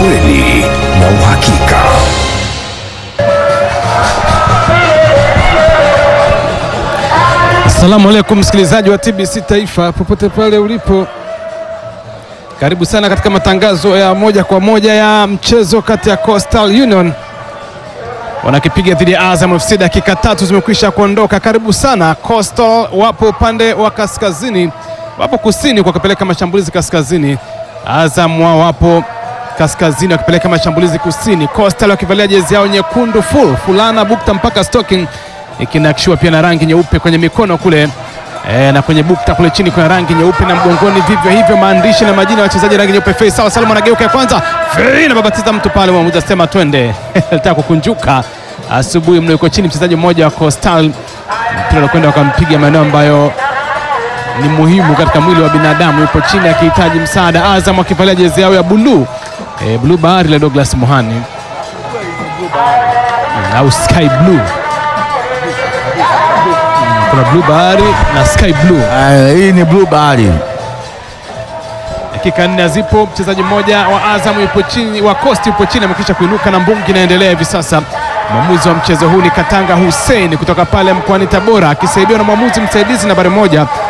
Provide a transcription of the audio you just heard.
ukweli na uhakika. Asalamu alaikum msikilizaji wa TBC Taifa popote pale ulipo, karibu sana katika matangazo ya moja kwa moja ya mchezo kati ya Coastal Union wanakipiga dhidi ya Azam FC. Dakika tatu zimekwisha kuondoka. Karibu sana. Coastal wapo upande wa kaskazini, wapo kusini kwa kupeleka mashambulizi kaskazini. Azam wao wapo kaskazini wakipeleka mashambulizi kusini. Coastal wakivalia jezi yao nyekundu full fulana bukta mpaka stocking ikinakishiwa pia na rangi nyeupe kwenye mikono kule e, na kwenye bukta kule chini kuna rangi nyeupe na mgongoni vivyo hivyo, maandishi na majina ya wachezaji rangi nyeupe. Fei sawa Salum anageuka ya kwanza, Fei na babatiza mtu pale, mwamuzi asema twende. Alitaka kukunjuka asubuhi mno, yuko chini mchezaji mmoja wa Coastal, mpira unakwenda wakampiga maeneo ambayo ni muhimu katika mwili wa binadamu, yupo chini akihitaji msaada. Azam akivalia jezi yao ya buluu e, bluu bahari la Douglas Mohani mm, au sky blue kuna blue bahari na sky blue. Ah, hii ni blue bahari. Dakika nne zipo, mchezaji mmoja wa Azam yupo chini, wa Coast yupo chini, amekwisha kuinuka na mbungi inaendelea hivi sasa. Mwamuzi wa mchezo huu ni Katanga Hussein kutoka pale mkoani Tabora, akisaidiwa na mwamuzi msaidizi nambari moja